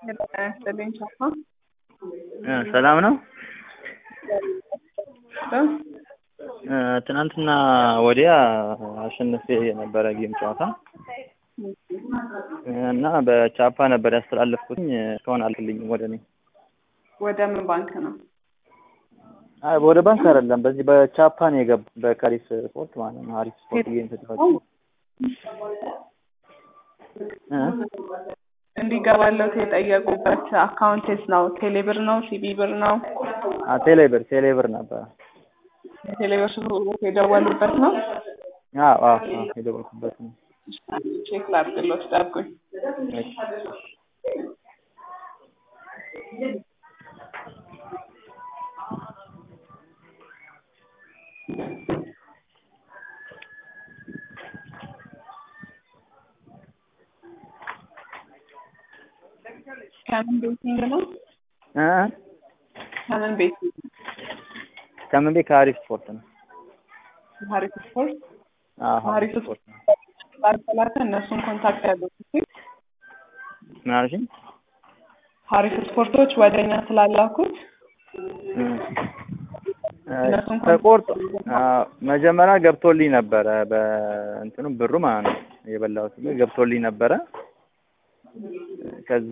ያስጥልኝ ቻፓ ሰላም ነው። እ ትናንትና ወዲያ አሸንፌ የነበረ ጌም ጨዋታ እና በቻፓ ነበር ያስተላለፍኩትኝ እስካሁን አልክልኝም ወደ እኔ። ወደ ምን ባንክ ነው? አይ ወደ ባንክ አይደለም፣ በዚህ በቻፓ ነው የገባ በካሪስ ስፖርት ማለት ነው። አሪፍ ስፖርት ጌም ተጫዋች እ እንዲገባለት የጠየቁበት አካውንቴስ ነው? ቴሌብር ነው? ሲቢ ብር ነው? ቴሌብር ቴሌብር ነበረ። የቴሌብር ስልክ የደወሉበት ነው? አዎ አዎ አዎ የደወልኩበት ነው። ቼክ ላድርግሎት፣ ጠብቁኝ። እሺ ከምን ቤቲንግ ነው? እ ከምን ቤቲንግ? ከምን ቤት ከአሪፍ ስፖርት ነው። ሀሪፍ ስፖርት አዎ አሪፍ ስፖርት ነው። ባርሰላተ እነሱን ኮንታክት ያደረጉት ምን አልሽኝ? ሀሪፍ ስፖርቶች ወደ እኛ ስላላኩት እነሱን ተቆርጦ አዎ፣ መጀመሪያ ገብቶልኝ ነበረ በእንትኑ ብሩ ማለት ነው የበላሁት ብር ገብቶልኝ ነበረ። ከዛ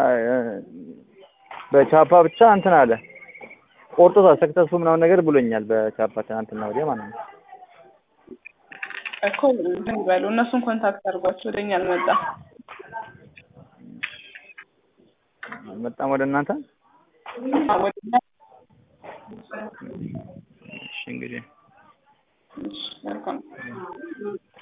በቻፓ ብቻ እንትን አለ ቆርጦታል። ሰክሰሱ ምናምን ነገር ብሎኛል በቻፓ ትናንትና ወዲያ ማለት ነው። እኮ እንትን ይበሉ እነሱን ኮንታክት አድርጓቸው ወደ እኛ አልመጣም። አልመጣም ወደ እናንተ። ወደ እኛ እሺ እንግዲህ እሺ፣ መልካም